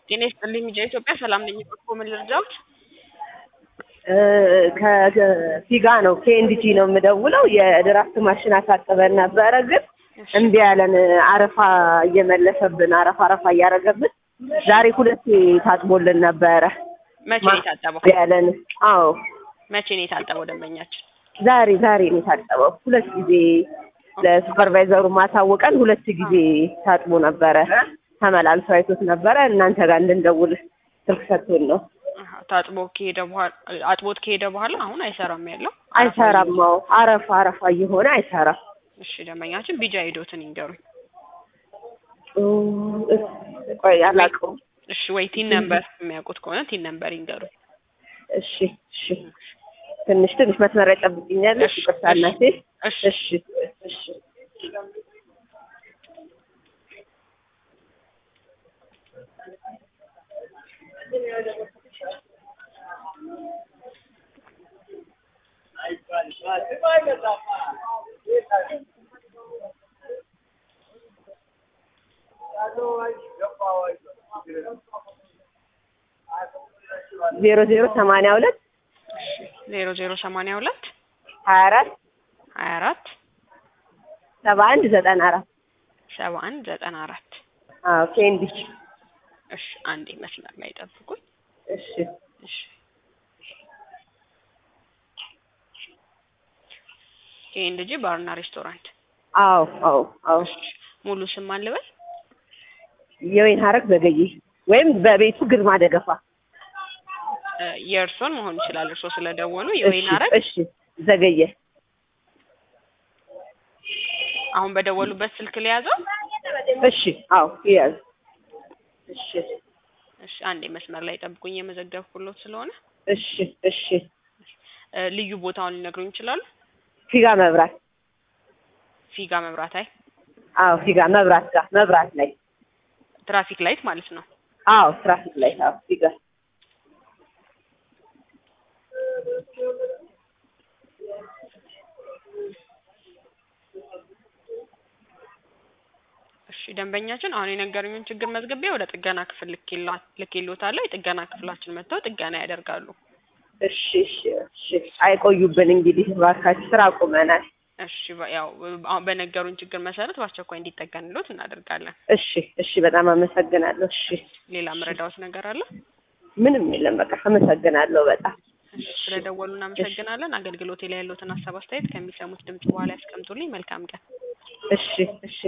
ጤና ይስጥልኝ ሚዲያ ኢትዮጵያ ሰላም ነኝ። በጎ ምን ልርዳዎት? ከፊጋ ነው ከኤንዲቲ ነው የምደውለው። የድራፍት ማሽን አሳጥበን ነበረ፣ ግን እምቢ ያለን አረፋ እየመለሰብን አረፋ አረፋ እያደረገብን ዛሬ ሁለት ታጥቦልን ነበረ። መቼ ነው የታጠበው? እምቢ ያለን አዎ፣ መቼ ነው የታጠበው ደንበኛችን? ዛሬ ዛሬ ነው የታጠበው። ሁለት ጊዜ ለሱፐርቫይዘሩ ማሳወቀን ሁለት ጊዜ ታጥቦ ነበረ። ተመላልሶ አይቶት ነበረ። እናንተ ጋር እንድንደውል ስልክ ሰጥቶን ነው። አሃ፣ ታጥቦ ከሄደ በኋላ አጥቦት ከሄደ በኋላ አሁን አይሰራም ያለው አይሰራም። አዎ አረፋ አረፋ እየሆነ አይሰራም። እሺ ደንበኛችን ቢጃ ሂዶትን ይንገሩኝ። ቆይ አላውቀውም። እሺ ወይ ቲን ነምበር የሚያውቁት ከሆነ ቲን ነምበር ይንገሩኝ። እሺ እሺ ትንሽ ትንሽ መስመር ያጠብቅኛለሽ። እሺ፣ ይቅርታ እናቴ። እሺ እሺ እሺ ዜሮ ዜሮ ሰማንያ ሁለት ዜሮ ዜሮ ሰማንያ ሁለት ሀያ አራት ሀያ አራት ሰባ አንድ ዘጠና አራት ሰባ አንድ ዘጠና አራት አዎ ኬንዲ እሺ አንዴ መስመር ላይ ጠብቁኝ። እሺ እሺ ኬንድጂ ባርና ሬስቶራንት አዎ አዎ አዎ ሙሉ ስም ማን ልበል? የወይን ሀረግ ዘገየ ወይም በቤቱ ግርማ ደገፋ እ የእርሶን መሆን ይችላል። እርሶ ስለደወሉ የወይን እሺ ሀረግ እሺ ዘገየ አሁን በደወሉበት ስልክ ሊያዘው። እሺ አዎ ይያዝ እሺ እሺ አንዴ መስመር ላይ ጠብቁኝ፣ የመዘገብኩሎት ስለሆነ እሺ እሺ እ ልዩ ቦታውን ሊነግሩኝ ይችላሉ? ፊጋ መብራት ፊጋ መብራት አይ አዎ ፊጋ መብራት ጋር መብራት ላይ ትራፊክ ላይት ማለት ነው። አዎ ትራፊክ ላይ አዎ ፊጋ እሺ ደንበኛችን አሁን የነገሩኝን ችግር መዝግቤ ወደ ጥገና ክፍል ልኬላ- ልኬልዎታለሁ። የጥገና ክፍላችን መጥተው ጥገና ያደርጋሉ። እሺ እሺ እሺ አይቆዩብን እንግዲህ እባካችሁ ስራ አቁመናል እሺ በ- ያው አሁን በነገሩኝ ችግር መሰረት በአስቸኳይ እንዲጠገንልዎት እናደርጋለን። እሺ እሺ በጣም አመሰግናለሁ እሺ ሌላ መረዳዎት ነገር አለ? ምንም የለም በቃ አመሰግናለሁ በጣም እሺ ስለደወሉ እናመሰግናለን። አገልግሎቴ ላይ ያለዎትን ሀሳብ አስተያየት ከሚሰሙት ድምጽ በኋላ ያስቀምጡልኝ። መልካም ቀን። እሺ እሺ